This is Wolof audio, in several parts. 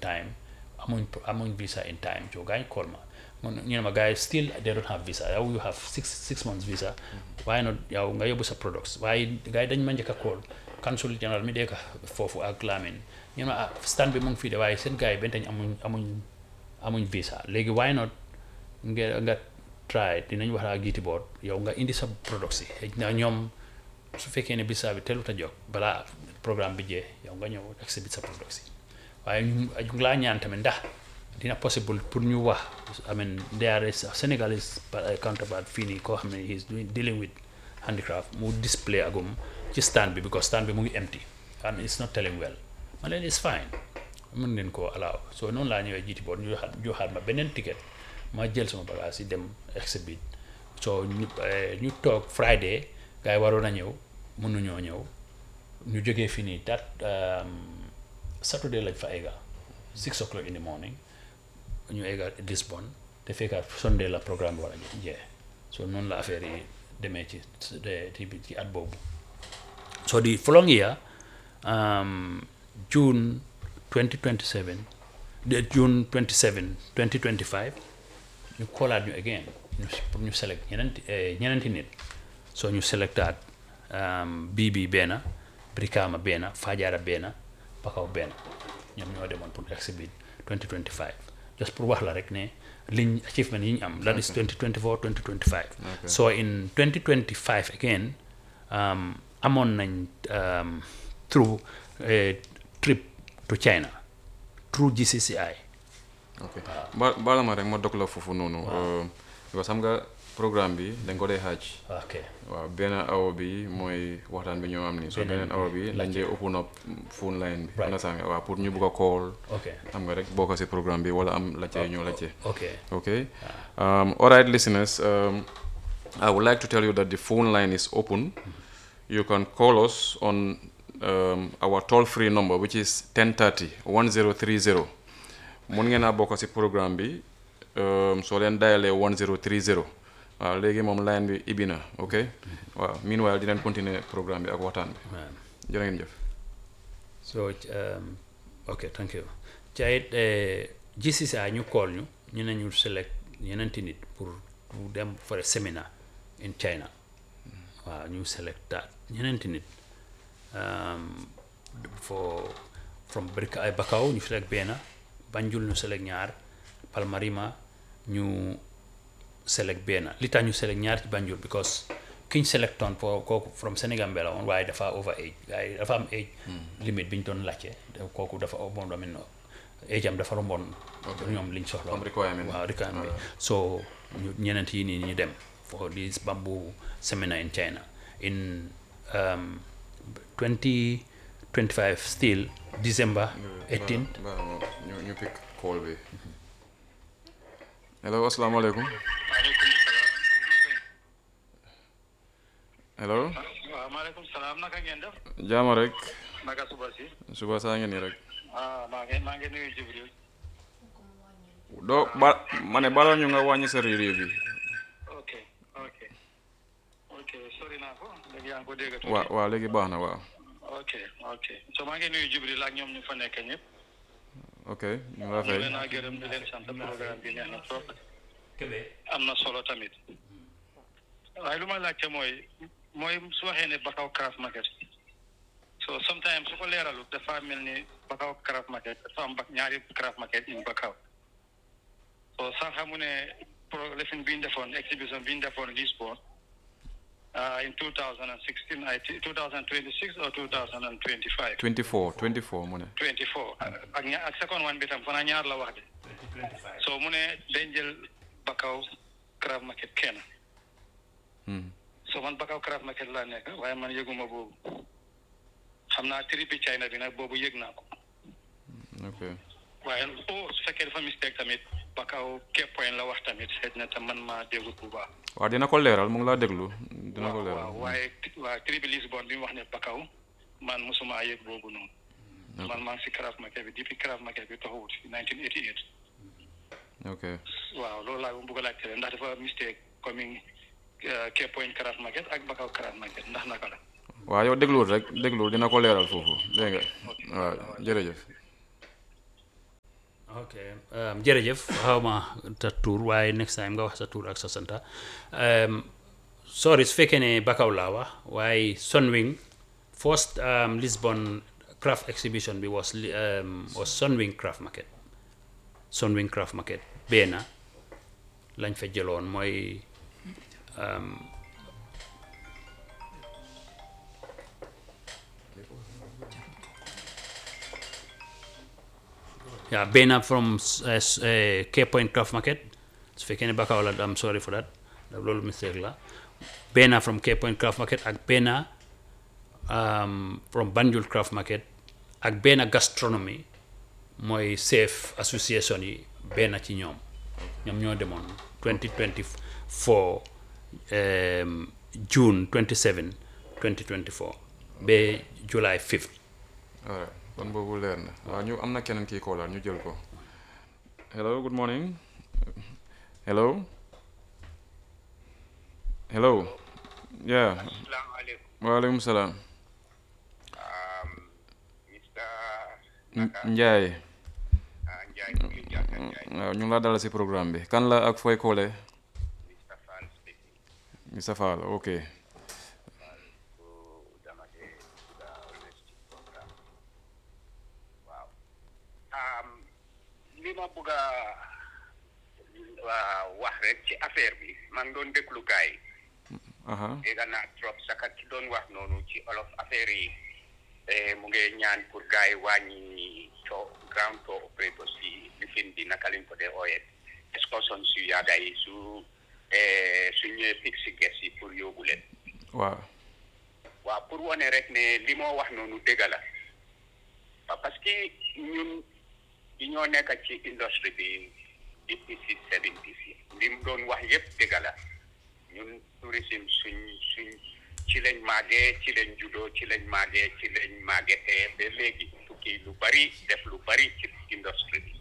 time amuñ amuñ visa in time so gars yi call ma man ñu ne ma gars yi still they don't have visa yow you have six six months visa waaye not yow nga yóbbu sa products waaye gars yi dañ ma njëkk a call consul general mi dee foofu ak Lamin ñu ne ma ah stand bi mu ngi fii de waaye seen gars yi benn tañ amuñ amuñ amuñ visa léegi why not nga nga try dinañ wax ak GT board yow nga indi sa products yi xëy na ñoom su fekkee ne visa bi teelut a jóg balaa programme bi jee yow nga ñëw exhibit sa products yi waaye ñu ñu ngi laa ñaan tamit ndax dina possible pour ñu wax I mean there is a Senegalese counterpart fii nii koo xam ne he is dealing with handicraft mu display agum ci stand bi because stand bi mu ngi empty and it's not telling well ma leen it's fine mën ngeen koo allow so noonu laa ñëwee jiiti boot ñu joxaat joxaat ma beneen ticket ma jël sama bagage yi dem exhibit so ñu ñu toog Friday gars yi waroon a ñëw mënuñoo ñëw ñu jógee fii nii dat Saturday lañ fa egga six o'clock in the morning ñu egga Lisbon te fekkaat Sunday la programme bi war a jeex so noonu la affaire yi demee ci ci ci at boobu so the following year um, June 2027 de June 27 2025 ñu koolaat ñu again ñu pour ñu select ñeneenti ñeneenti nit so ñu selectaat bii bii benn Brikama benn Fajara benn Bakaw benn ñoom ñoo demoon pour exhibit 2025 just pour wax la rek ne liñ achievement yi ñu am that is 2024 2025 so in 2025 again amoon nañ through trip to China through GCCI ok ba baala ma rek ma dog la foofu noonu because xam nga programme bi dañ ko dee xaaj ok waaw benn awa bi mooy waxtaan bi ñoo am nii so beneen awa bi lañ dee open up phone line bi understand nga waaw pour ñu bugg a call ok xam nga rek bokk si programme bi wala am laajte ñoo laajte ok ok um, all right listeners um, I would like to tell you that the phone line is open you can call us on um, our toll free number which is 1030 1030 mun ngeen a bokk si programme bi soo leen dayalee 1030 waaw léegi moom line bi ibbi na ok waaw meanwhile dinañ continuer programme bi ak waxtaan bi jërë ngeen jëf so um, ok thank you ca it GCCI ñu call ñu ñu ne ñu select ñeneenti nit pour pour dem for a seminar in China waaw ñu select that ñeneenti nit for from Brika ay Bakaw ñu select benn Banjul ñu select ñaar Palmarima ñu select benn li tax ñu select ñaar ci Banjul because kiñ selectoon pour kooku from Sénégal la woon waaye dafa over age gars yi dafa am age limite bi ñu doon laajte kooku dafa bon domin age am dafa romboon ñoom liñ soxla Comme requirement. waaw requirement bi so ñu ñeneent yi nii ñu dem for this bamboo seminar in China in um, 2025 still December 18 Ba- ba- ñu ñu pick call bi hello asalaamaaleykum hello waaw maaleykum salaam naka ngeen def jaama rek naka suba si suba saa ngeen nii rek ah maa ngi maa ngi nuyu Jibril doo ba ma ne balaa ñu nga wàññi sa réew bi ok ok ok sori naa ko léegi yaa ngi ko dégg tuuti waaw waaw léegi baax na waaw ok ok so maa ngi nuyu Jibril ak ñoom ñu fa nekk ñëpp ok ñu ngi la ñu fay leen a gërëm di leen sant programme bi neex na trop am na solo tamit waaye lu ma laajte mooy mooy su waxee ne Bakaw Craft Market so sometimes su ko leeralu dafa mel ni Bakaw Craft Market dafa am ba ñaari Craft Market in Bakaw so sax xamu ne pro lefin bi ñu defoon exhibition bi ñu defoon Lisbon uh, in 2016 I think 2026 or 2025 24 24 mu ne 24 ak ña ak second one bi tam fana ñaar la wax de so mu ne dañ jël Bakaw Craft Market kenn Hmm. so man Bakaw Craft Market laa nekk waaye man yëguma boobu xam naa tripi China bi nag boobu yëg naa ko ok waaye o su fekkee dafa mistake tamit Bakaw Cape Point la wax tamit xëy na tam man maa déggut bu baax waaw dina ko leeral mu ngi laa déglu dina ko waaw leeral waaw waaye waa tripi Lisbon bi mu wax ne Bakaw man mosuma yëg boobu noonu man maa ngi si Craft Market bi depuis Craft Market bi taxawut si 1988 ok waaw loolu laa bëgg a laajte ndax dafa mistake coming Cape Point Craft Market ak Bakaw Craft Market ndax naka la waaw yow dégluwul rek dégluwul dina ko leeral foofu dégg nga waaw jërëjëf ok um, jërëjëf xaw ma sa tur waaye next time nga wax sa tur ak sa santa um, sorry su fekkee ne Bakaw laa wax waaye Sunwing first um, Lisbon craft exhibition bi was li- um, was Sunwing craft market Sunwing craft market benn lañ fa jëloon mooy um, yeah benn from uh, uh, Cape Point craft market su fekkee ne Bakaw la am sorry for that loolu mistake la benn from Cape Point craft market ak benn um, from Banjul craft market ak benn gastronomy mooy safe association yi benn ci ñoom ñoom ñoo demoon 2024 um, June 27 2024 ba July 5th alright kon boobu leer na waaw ñu am na keneen kii koolal ñu jël ko hello good morning hello hello yeah Assalamualaikum. waaleykum salaam Um, Mr. N- Njaay Uh, Njai Kuli Jata Njai, waaw ñu ngi laa dalal si programme bi kan la ak fooy koole Mr. Fan speaking. Mr Fall ok So, damate sudah honesty program. Wow. Um, li ma bëgg a waa wax rek ci affaire bi man doon déglu gaay yi aha dégg naa trop saka ci doon wax noonu ci olof affaire yi eh, mu ngi ñaan pour gars yi wàññi to ground to operator si lifin bi naka lañ ko dee ooyee excursion su yàgga yi su eh, su ñëwee pig si ges yi pour yóbbu leen waaw waaw pour wane rek ne li moo wax noonu dëgg la waaw parce que ñun di ñoo nekk ci industrie bi depuis si seventies yi li mu doon wax yëpp dëgg la ñun tourisme suñ suñ ci lañ màggee ci lañ juddoo ci lañ màggee ci lañ màggetee ba léegi tukki lu bari def lu bari ci industrie bi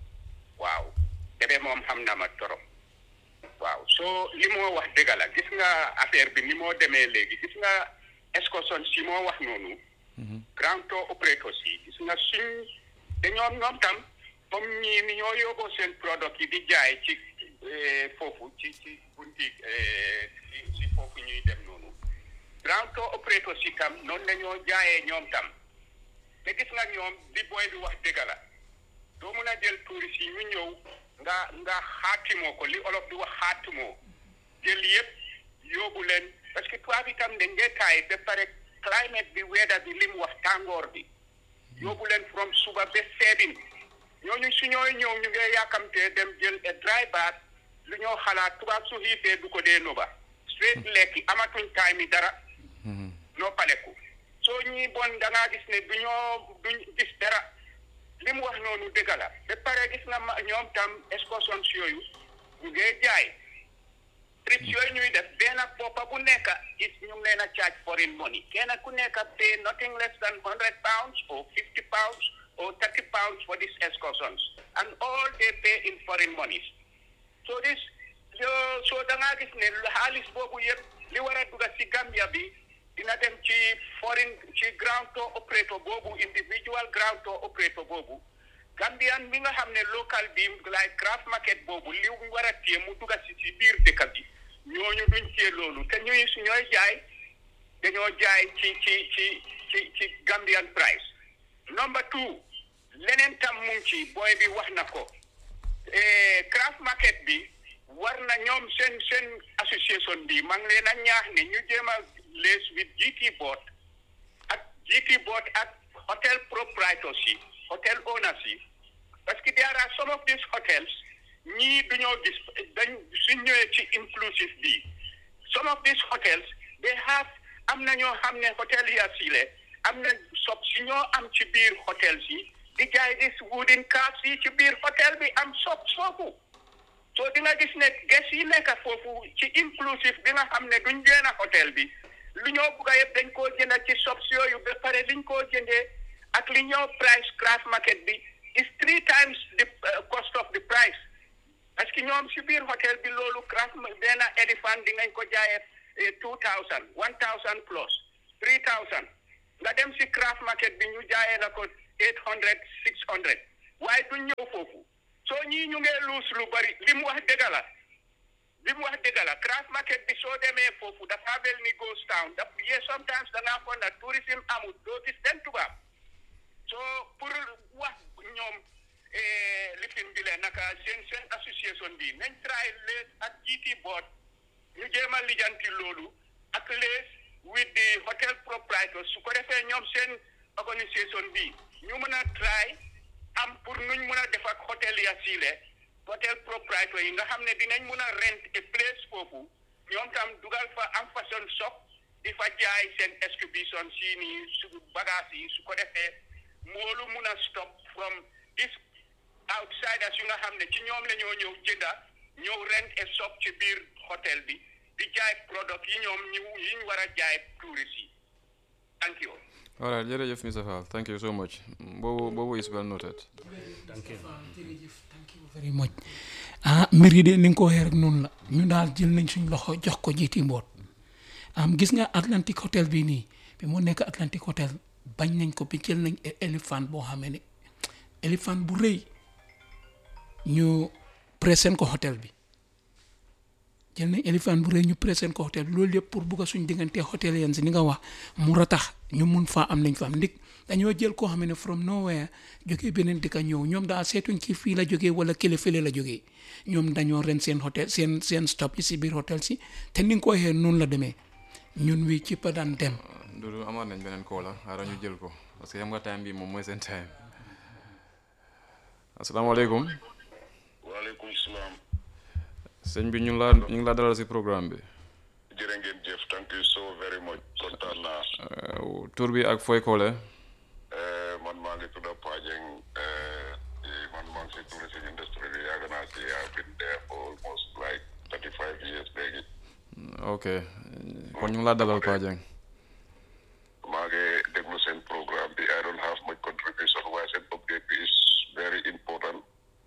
waaw debe moom xam na ma torop waaw soo li moo wax dëgg la gis nga affaire bi ni moo demee léegi gis nga excursion si moo wax noonu grand tour operators yi gis nga suñ dañoom ñoom tam comme ñii ni ñoo yóbboo seen product yi di jaay ci eh, foofu ci ci bunti eh, ci ci foofu ñuy dem noonu grand tour operators yi tam noonu la ñoo jaayee ñoom tam te gis nga ñoom li booy bi wax dëgg la doo mun a jël touristes yi ñu ñëw nga nga xaatimoo ko li olof di wax xaatimoo jël yëpp yóbbu leen parce que tubaab itam dañ dee taay ba pare climate bi weather bi li mu wax tàngoor bi yóbbu leen from suba ba seebin ñooñu su ñooy ñëw ñu ngi yàkkamtee dem jël a dry bath lu ñoo xalaat tubaab su xiifee du ko dee noba straight lekki amatuñ time yi dara noo paleku soo ñii bon da ngaa gis ne du ñoo duñ gis dara li mu wax noonu dëgg la ba pare gis nga ma ñoom tam excursion yooyu ñu ngee jaay trips yooyu ñuy def benn boppa bu nekk is ñu ngi leen a charge foreign money kenn ku nekk pay nothing less than hundred pounds or fifty pounds or thirty pounds for these excursions and all they pay in foreign monies so this yo so da ngaa gis ne xaalis boobu yëpp li war a dugga si Gambia bi dina dem ci foreign ci ground tour operator boobu individual ground tour operator boobu Gambian mi nga xam ne local bi like craft market boobu li mu war a téye mu dugga si si biir dëkk bi ñooñu duñ téye loolu te ñuy su ñooy jaay dañoo jaay ci ci ci ci ci Gambian price number two leneen tam mu ngi ci booy bi wax na ko eh, craft market bi war na ñoom seen seen association bi maa ngi leen a ñaax ne ñu jéem a lees with GT board ak GT board ak hotel proprietors yi hotel owners yi parce que there are some of these hotels ñii duñoo gis dañ suñ ñëwee ci inclusive bi some of these hotels they have am na ñoo xam ne hotel ya siile am na sob si ñoo am ci biir hotels yi di jaay dis wooden cars yi ci biir hotel bi am sob foofu so di nga gis ne ges yi nekk foofu ci inclusive bi nga xam ne duñ génn hotel bi lu ñoo bugg a yëpp dañ koo jënd ci sob yooyu ba pare liñ koo jëndee ak li ñoo price craft market bi is three times the uh, cost of the price parce que ñoom si biir hôtel bi loolu craft benn éléphant di ngañ ko jaayee two thousand one thousand plus three thousand nga dem si craft market bi ñu jaayee la ko eight hundred six hundred waaye duñ ñëw foofu soo ñii ñu ngee luus lu bari li mu wax dëgg la li mu wax dëgg la craft market bi soo demee foofu dafa mel ni ghost town daf yee sometimes da ngaa foog na tourisme amul doo gis den tubaab soo pour wax ñoom lifin bi leen naka seen seen association bi nañ try lees ak GT board ñu jéem a lijanti loolu ak lees with the hotel proprietors su ko defee ñoom seen organisation bi ñu mën a try am pour nuñ mën a def ak hotel ya siile hotel propriétaire yi nga xam ne dinañ mën a rent a place foofu ñoom tam dugal fa am fashion shop di fa jaay seen exhibition si nii su bagage yi su ko defee moolu mun a stop from this outsiders yu nga xam ne ci ñoom la ñoo ñëw jënda ñëw rent a shop ci biir hotel bi di jaay product yi ñoom ñu yi ñu war a jaay tourist yi thank you all right jërëjëf Mr Fall thank you so much boobu boobu is well noted thank you jërëjëf thank you very much ah mbir yi de ni nga ko waxee rek noonu la ñu daal jël nañ suñ loxo jox ko jiiti mboot am gis nga Atlantic Hotel bii nii bi mu nekk Atlantic Hotel bañ nañ ko bi jël nañ éléphant boo xamee ne éléphant bu rëy ñu présent ko hôtel bi jël nañ éléphant bu rëy ñu présent ko hôtel bi loolu yëpp pour bugg a suñ diggante hôtel yeen si ni nga wax mu ratax ñu mun faa am nañ fa am ndig dañoo jël koo xam ne from nowhere jógee beneen dëkk ñëw ñoom daal seetuñ ci fii la jógee wala kële fële la jógee ñoom dañoo ren seen hôtel seen seen stop yi si biir hôtel si te ni nga ko waxee noonu la demee ñun wi ci pa daan dem Dudu amaat nañ beneen koo la xaaral ñu jël ko parce que xam nga time bi moom mooy seen time asalaamaaleykum waaleykum salaam sëñ bi ñu ngi laa ñu ngi laa dalal si programme bi jërë ngeen jëf thank you so very much kontaan naa Uh, tur bi ak fooy koole Eh, man maa ngi tudd Pajeng eh, di- man maa ngi si tourism industry bi yàgg naa si I've been there for almost like thirty five years léegi ok kon ñu ngi laa dalal Pa Jeng maa ngi déglu seen programme bi I don't have much contribution waaye seen update bi is very important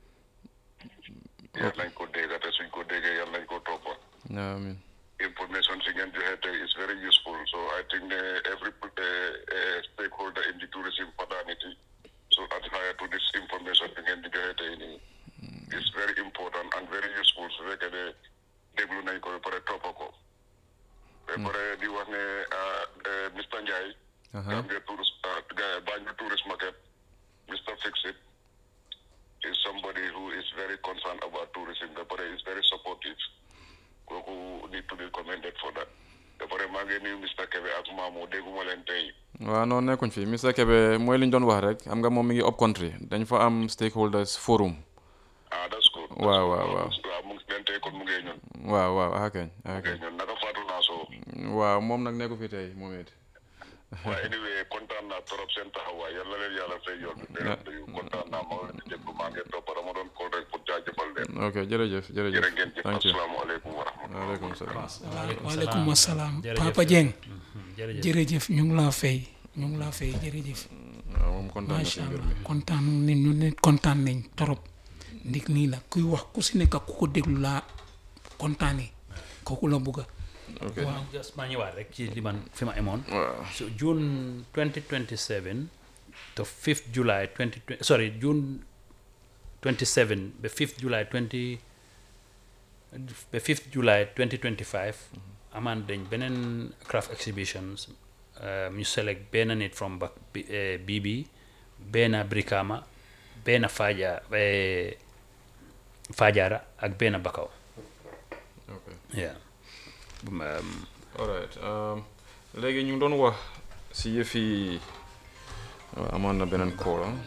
yal nañ ko dégg te suñ ko déggee yal nañ ko toppa amiin information si ngeen joxe tey is very useful so I think ne every uh, uh, stakeholder in the tourism fraternity should adhere to this information bi ngeen di joxe tey nii is very important and very useful su fekkee ne déglu nañ ko ba pare toppa ko ba pare di wax ne ah, eh, Mr Ndiaye Aha. Gambia tourist uh, Banjul tourist market Mr Fixit is somebody who is very concerned about tourism ba pare is very supportive kooku need to be commended for that ba pare maa ngi nuyu Mr Kebe ak Mamou dégguma leen tey waaw noonu nekkuñ fi Mr Kebe mooy li ñu doon wax rek xam nga moom mi ngi up country dañ fa am stakeholders forum ah that's good that's Waaw, good. waaw, waaw. waaw mu ngi leen tey kon mu ngi ñun waaw waaw ah kañ ah mu ngi kañ ñun naka Fatou Nasso waaw moom nag nekku fi tey moom it waaye anyway kontaan naa trop seen taxawaay yàlla leen yàlla fay yoon bi Na- dégg nga kontaan naa ma leen di déglu maa ngi topp dama doon call rek pour jaajëfal leen ok jërëjëf jërëjëf jërë ngeen jëf thank you asalaamaaleykum wa rahmatulah waaleykum salaam waaleykum asalaam Jërëjëf. Papa Jeng jërëjëf jërëjëf ñu ngi laa fay ñu ngi laa fay jërëjëf waaw moom kontaan na si macha mbir allah mi kontaan nañ ñu ne kontaan nañ torop ndig nii la kuy wax ku si nekk ku ko déglu laa kontaanee kooku la bugga ok waaw just maa ñëwaat rek ci li man fi ma emoon waaw so June 2027 to 5th July 2020 sorry June 27 ba 5th July 20 ba 5th July 2025 amaan dañ beneen craft exhibitions um, ñu select benn nit from ba bii bi benn Brikama benn Faja eh, Fajara ak benn Bakaw ok yeah Um, alright um, léegi ñu ngi doon wax si yëfi waaw amoon na beneen call ah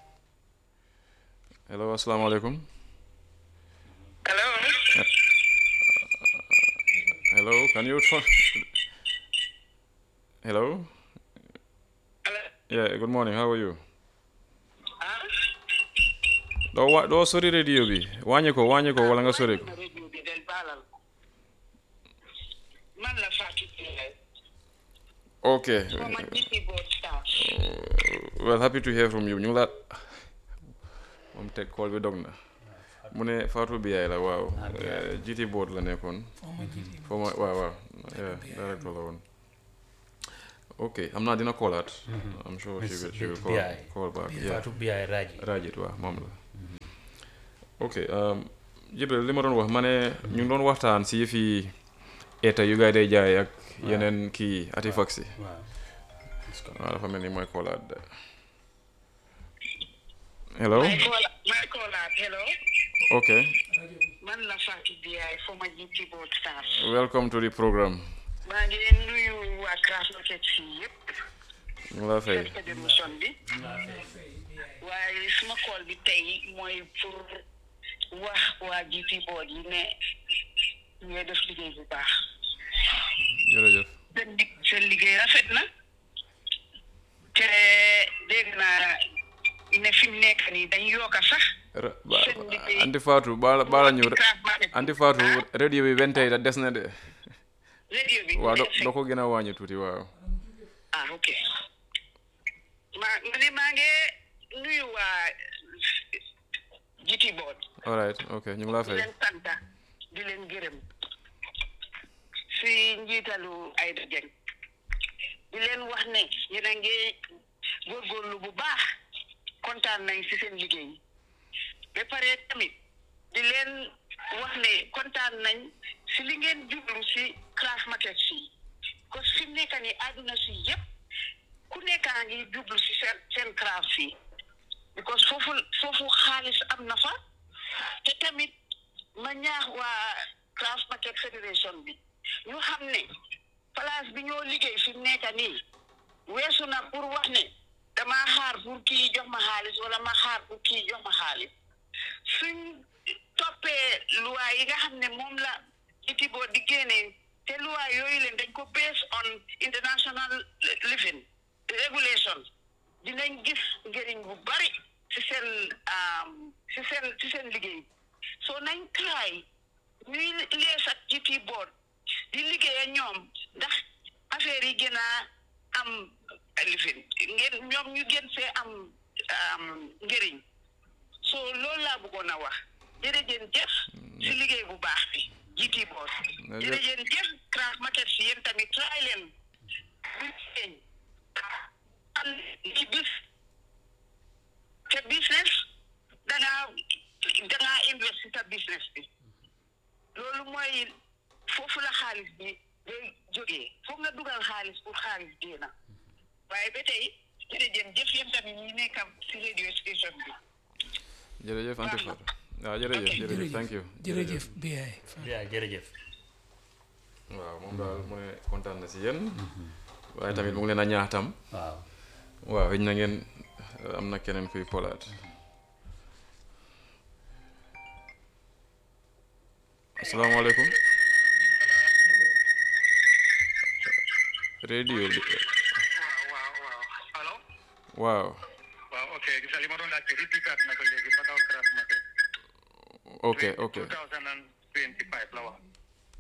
hello asalaamaaleykum hello hello can you try hello hello yeah good morning how are you doo wa doo sori radio bi wàññi ko wàññi ko wala nga sori ko radio bi del baalal man la Fatou Ndiaye ok ma jiiti board staff well happy to hear from you ñu ngi la moom teg call bi dog na mu ne Fatou Biaye la waaw Eh, GT board la nekkoon foo ma waaw waaw yeah directeur la woon ok xam naa dina call I'm sure she Miss will she will B- call BI. call back yeah Fatou Biaye Raji Rajit waaw moom la ok um, Jibril li ma doon wax ma ne ñu ngi doon waxtaan si yëfi état yu gaay day jaay ak yeneen kii artifacts yi waaw waaw dafa mel ni mooy koolaat de hello may call may callaat hello ok man la Fatou Biaye former GT board staff welcome to the program maa ngi leen nuyu waa Craft Market fii yëpp ñu ngi la fay fekk démission bi waaye suma call bi tey mooy pour wax waa GT board yi ne ñooy def liggéey bu baax jërëjëf seen lig- seen liggéey rafet na te dégg naa ne fi mu nekk nii dañ yokka sax Ra- ba- seen liggéey anti Fatou baala baala ñu Craft Market anti Fatou radio bi benn tey da des na de radio bi waaw do mu ngi doo ko gën a wàññi tuuti waaw ah ok maa ma ne maa ngi nuyu waa GT board alright ok ñu ngi la di fay leen santa di leen gërëm si njiitalu Aïda Dieng di leen wax ne yéen a ngi góorgóorlu bu baax kontaan nañ si seen liggéey ba pare tamit di leen wax ne kontaan nañ si li ngeen jublu si Craft Market fii parce que fi mu nekk nii àdduna si yëpp ku nekkaa ngi jublu si seen seen craft fii because foofu foofu xaalis am na fa te tamit ma ñaax waa Craft Market Federation bi ñu xam ne place bi ñoo liggéey fi mu nekk nii weesu na pour wax ne damaa xaar pour kii jox ma xaalis wala ma xaar pour kii jox ma xaalis suñ toppee luwaa yi nga xam ne moom la iti boo di génnee te luwaa yooyu leen dañ ko based on international living regulation dinañ gis njëriñ bu bari ci seen ci seen ci seen liggéey so nañ try ñuy lees ak GT board di liggéey ak ñoom ndax affaire yi gën a am lifin ngeen ñoom ñu gën see am njëriñ so loolu laa bëggoon a wax jërëjëf jëf si liggéey bu baax bi GT board jërëjëf jëf Craft Market si yéen tamit try leen buñ feeñ am li bis te business dangaa dangaa invest si sa business bi loolu mooy foofu la xaalis bi day jógee foog nga dugal xaalis pour xaalis génn waaye ba tey jërëjëf jëf yéen tamit ñi nekk si radio station bi jërëjëf Anta Fatou waaw jërëjëf jërëjëf thank you jërëjëf Biaye yaa jërëjëf waaw moom daal mu ne kontaan na si yéen waaye tamit mu ngi leen a ñaax tam waaw waaw xëy na ngeen am na keneen kuy kolaat asalaamaaleykum radio bi waaw waaw allo waaw waaw ok gis nga li ma doon laajte repitat na ko léegi ba kaw Craft Market ok ok 2025 la wax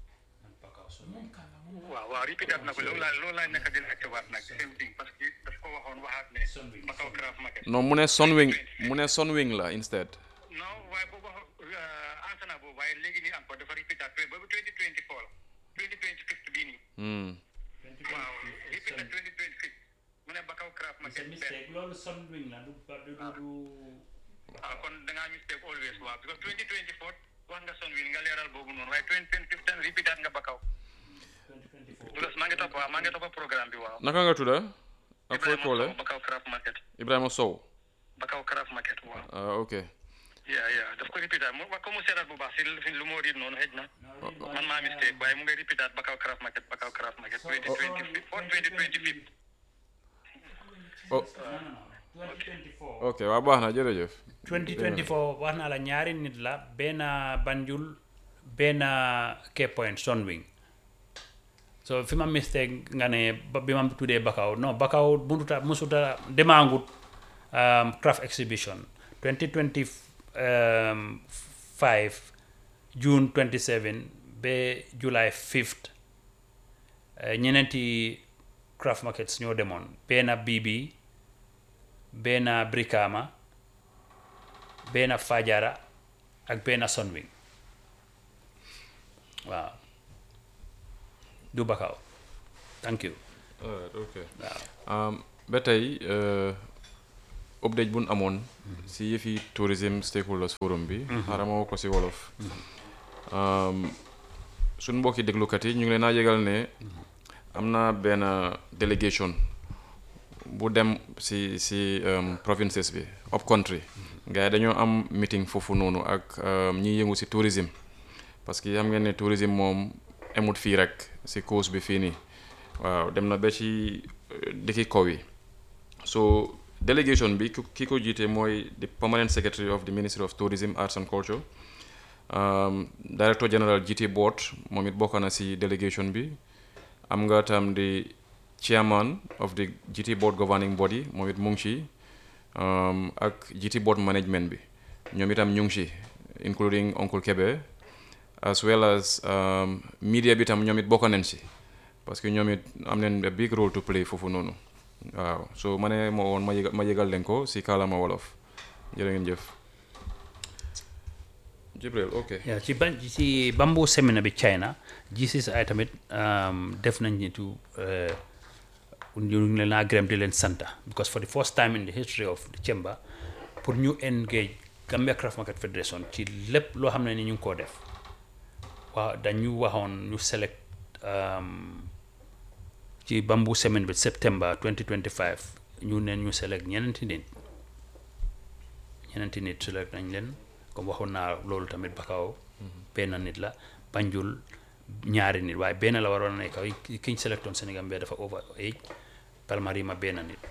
waaw waaw repitat na ko loolu laa loolu laa nekk di laajte waat nag same thing parce que daf ko waxoon waxaat ne ba kaw Craft Market non mu ne Sunwing mu ne Sunwing la instead non waaye boobu ansana boobu waaye léegi nii encore dafa repitat boobu 2024 la 2025 bii nii hmm waaw repitat 2026 mu ne ba kaw Craft Market benn loolu Sunwing la du du du ah kon da ngaa mistake always waaw because 2024 wax nga son wi nga leeral boobu noonu waaye 2015 repeatat nga ba kaw because maa ngi topp waaw maa ngi topp programme bi waaw naka nga tudda ak fooy Ibrahima koole Sow ba kaw Craft Market Ibrahima Sow ba kaw Craft Market waaw ah ok yeah yeah daf ko repeatat mu wax ko mu seetal bu baax si lu lu moo riit noonu xëj na man maa mistake waaye mu ngay repeatat ba kaw Craft Market ba kaw Craft Market 2024 2025 oh ok waaw baax na jërëjëf 2024 wax naa la ñaari nit la benn Banjul benn Cape Point Sunwing so fi ma mistake nga ne ba- bi ma tuddee Bakaw non Bakaw munuta musuta demaangut um, craft exhibition 2025 June 27 ba July 5th eh, ñeneenti craft markets ñoo demoon benn BB benn Brikama benn Fajara ak benn Sunwing waaw du Bakaw thank you alright ok Um, ba tey uh, update bu ñu amoon si yëfi tourism stakeholders forum bi xaaral ma wax ko si wolof Um, suñ mbokki déglukat yi ñu ngi leen a yëgal ne am na benn délégation bu dem si si um, provinces bi up country gars yi dañoo am meeting foofu noonu ak um, ñiy yëngu si tourism parce que xam ngeen ne tourisme moom emut fii rek si coast bi fii nii waaw dem na ba ci euh, dëkki kaw yi so delegation bi ki ki ko jiite mooy the permanent secretary of the ministry of tourism arts and culture um, director general GT board moom it bokk na si delegation bi am nga tam di chairman of the GT board governing body moom it mu ngi ci um, ak GT board management bi ñoom itam ñu ngi ci including Uncle Kebe as well as um, media bi tam ñoom it bokk nañ si parce que ñoom it am nañ a big role to play foofu noonu waaw so ma ne ma woon ma yëgal ma yëgal leen ko si kàllaama wolof jërë ngeen jëf Jibril ok Yeah, ci ban ci bamboo seminar bi China GCCI tamit um, def nañ nitu uh, ñu ngi leen a gërëm di leen santa because for the first time in the history of the chamber pour ñu engage Gambia Craft Market Federation ci lépp loo xam ne ni ñu ngi koo def waaw dañu waxoon ñu select um, ci bamboo semaine bi september 2025 ñu neen ñu select ñeneenti nit ñeneenti nit select nañ leen comme waxoon naa loolu tamit Bakau benn nit la Banjul ñaari nit waaye benn la waroon a nekk ki kiñ selectoon Sénégal bi dafa over age Palmarima benn nit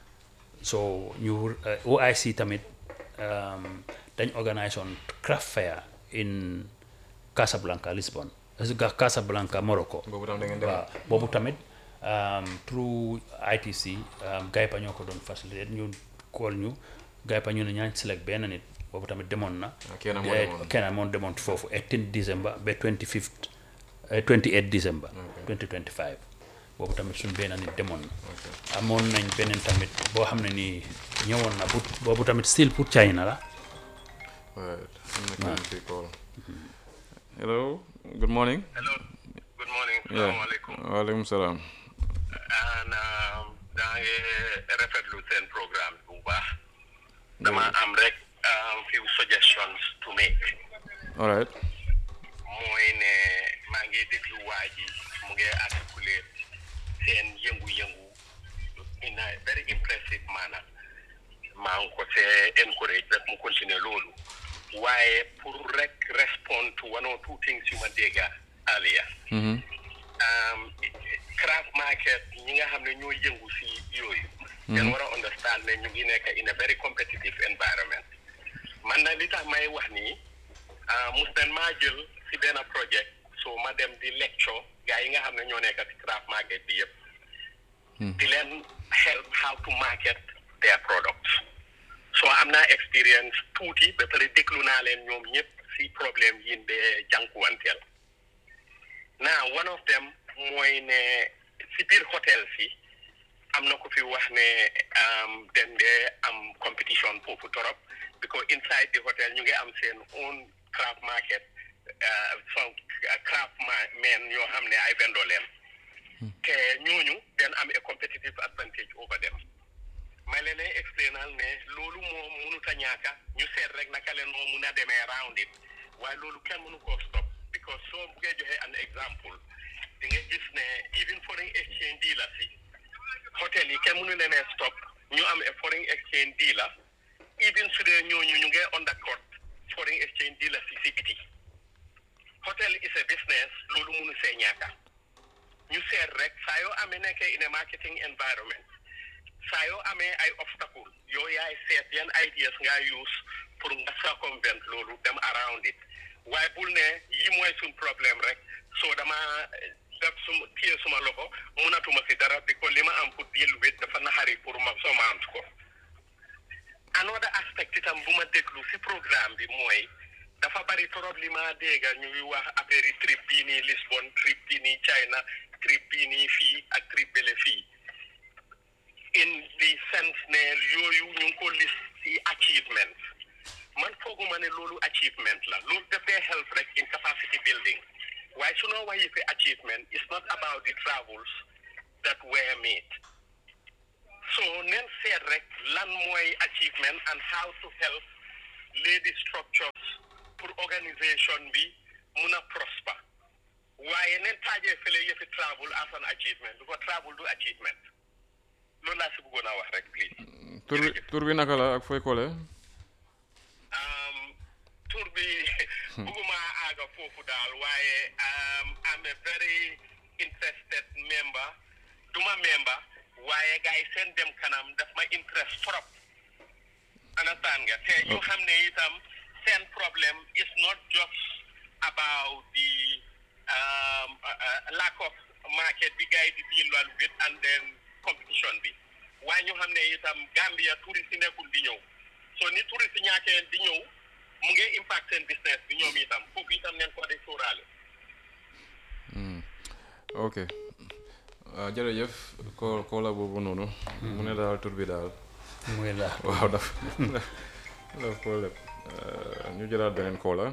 so ñu uh, OIC tamit um, dañ organise on craft fair in Casablanca Lisbon Ca- Casablanca Morocco boobu tam da ngeen dem waaw boobu tamit um, through ITC um, Gaypa ñoo ko doon facilité ñu kool ñu Gaypa ñu ne ñaañ select benn nit boobu tamit demoon na Ah, kenn moo Eh, demoon. kenn moo demoon foofu 18 décembre ba 25 eh, 28 décembre 2025 boobu tamit suñ benn nit demoon na amoon nañ beneen tamit boo xam ne nii ñëwoon na bu boobu tamit still pour China la Right. am na kenn fi call hello good morning Hello. Good morning. yeah Assalamualaikum. waaleykum salaam And um, daa ngi rafetlu seen programme bu baax. Dama am rek um, few suggestions to make. all right mooy ne maa ngi déglu waa ji mu ngi articulate seen yëngu-yëngu in a very impressive manner maa ngi ko see encourage rek mu continuer loolu waaye pour rek respond to one or two things yu ma dégga earlier Mhm. um, craft market ñi nga xam ne ñoo yëngu si yooyu ngeen war a understand ne ñu ngi nekk in a very competitive environment man na li tax may wax nii ah mus nañ maa jël si benn project so ma dem di lecture gars yi nga xam ne ñoo nekk si craft market bi yëpp di leen help how to market their products so am naa experience tuuti ba pare déglu naa leen ñoom ñëpp si problème yi de jànkuwanteel now one of them mooy ne si biir hôtel si am na ko fi wax ne um, den dee am competition foofu torop because inside the hotel ñu ngi am seen own craft market uh, some craft ma- men yoo xam ne ay vendor leen te ñooñu den am a competitive advantage over them may leen ay explainal ne loolu moom mënut a ñaaka ñu seet rek naka leen moo mun a demee around it waaye loolu kenn mënu koo stop because soo buggee joxe an exemple di nga gis ne even foreign exchange dealer si hotel yi kenn mënu leen a stop ñu am a foreign exchange dealer even su dee ñooñu ñu ngi undercut foreign exchange dealer si si biti hotel is a business loolu mënu see ñaaka ñu seet rek saa yoo amee nekkee in a marketing environment saa yoo amee ay obstacle yow yaay seet yan ideas nga use pour nga circumvent loolu dem around it waaye bul ne yi mooy suñ problème rek soo dama def suma téye suma loxo munatuma si dara bi ko li ma am pour deal with dafa naxari pour ma somant ko another aspect itam bu ma déglu si programme bi mooy dafa bari trop li ma dégga ñu ngi wax affaire yi trip bii nii Lisbon trip bii nii China trip bii nii fii ak trip bële fii in the sense ne yooyu ñu ngi ko list ci achievement man fooguma ne loolu achievement la loolu dafay help rek in capacity building waaye su noo waxee fi achievement it's not about the travels that were made so nen seet rek lan mooy achievement and how to help lay the structures pour organisation bi mun a prosper waaye nen taajee fële yëfi travel as an achievement because travel du achievement loolu laa si bëggoon a wax rek please tur bi tur bi naka la ak fooy koole um, tur bi bëgguma aaga foofu daal waaye um, I'm a very interested member duma member waaye gars yi seen dem kanam daf ma interest trop understand nga te ñu xam ne itam seen problème is not just about the um, uh, uh, lack of market bi gars yi di deal with and then competition bi waaye ñu xam ne itam Gambia touriste yi nekkul di ñëw so ni touriste yi ñaakee di ñëw mu ngi impact seen business bi ñoom itam foofu itam neen ko di sóoraale ok waaw jërëjëf ko koola boobu noonu mu ne daal tur bi daal muy la waaw daf daf ko lépp ñu jëlaat beneen koola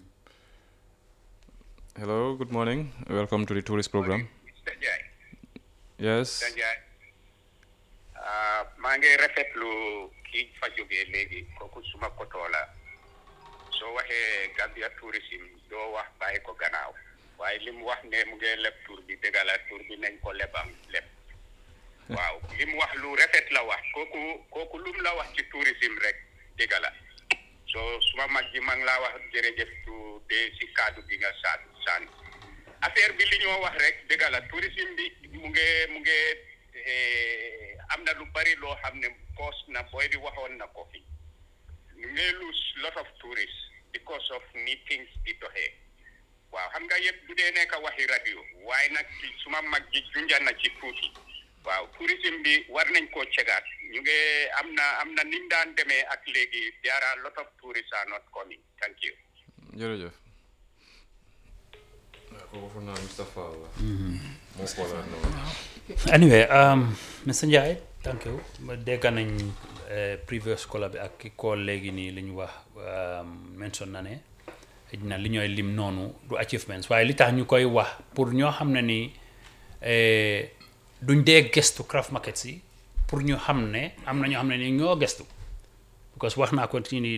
hello good morning welcome to the tourist program Mr. Ndiaye yes Mr. Ndiaye ah, maa ngi rafetlu kii fa jógee léegi kooku suma kotoo la soo waxee Gambia tourism doo wax bàyyi ko gannaaw waaye li mu wax ne mu ngi leb tur bi dëgg la tur bi nañ ko lebam leb waaw li mu wax lu rafet la wax kooku kooku lu mu la wax ci tourism rek dëgg la so suma mag ji ma ngi laa wax jërëjëf tu de si kaddu gi nga saa saan affaire bi li ñoo wax rek dëgg la tourisme bi mu ngi mu ngi eh, am na lu bari loo xam ne koos na booy bi waxoon na ko fi ñu ngi lose lot of tourists because of ni things di doxee waaw xam nga yëpp du dee nekk waxi radio waaye nag ci suma mag ji junja na ci tuuti waaw tourisme bi war nañ koo cegaat ñu ngi am na am na niñ daan demee ak léegi there are lot of tourists are not coming thank you jërëjëf waaw kooku foog naa Moustapha la moo koolaat noonu anyway um, Mr Ndiaye thank you ma dégg nañ eh, previous caller bi ak ki call léegi nii li ñu wax um, mention na ne xëy na li ñooy lim noonu du achievements waaye li tax ñu koy wax pour ñoo xam ne ni eh, duñ dee gestu craft markets yi pour ñu xam ne am na ñoo xam ne ni ñoo gestu because wax naa ko ci ni